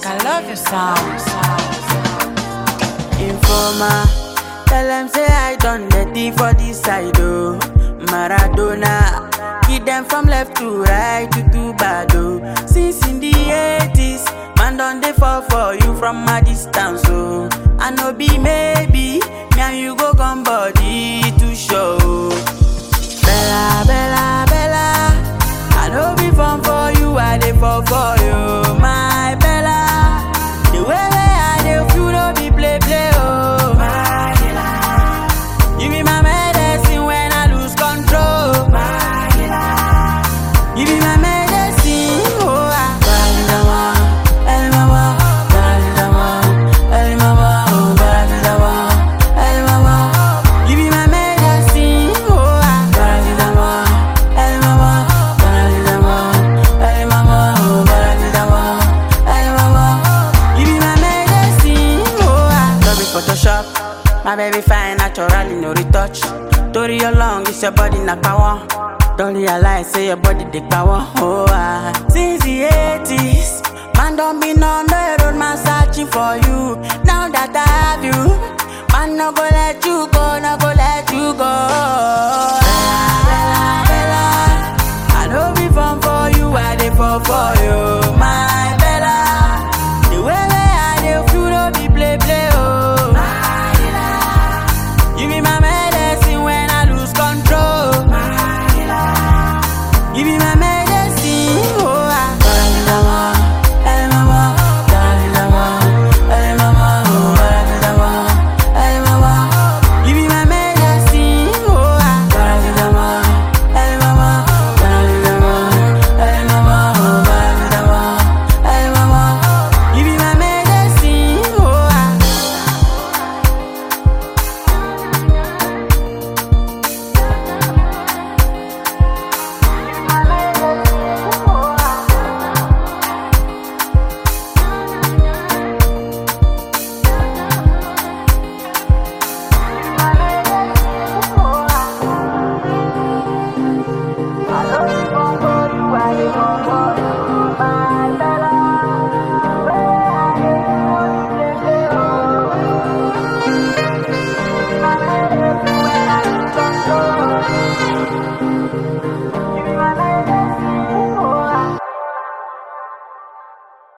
I love your sound. Informer, tell them say I done dirty for this side, oh. Maradona, hit them from left to right to too bad, oh. Since in the 80s, man done they fall for you from a distance, oh. I know be maybe, me and you go come body to show. Bella, Bella, Bella, I know be fun for you, I dey fall for you, my Bella. The way way I dey feel no be play play, oh my Bella. You be my medicine when I lose control, my Bella. You be my medicine, oh ah. Balidama, el mama, balidama, el mama, oh balidama, el mama. You be my medicine, oh ah. Balidama, el mama, balidama, el mama, oh balidama, el mama. You be my medicine, oh ah. No be Photoshop, my baby fine naturally no retouch. Tori your long, it's your body na power. Don't realize say your body dey power, oh ah. Since the 80s.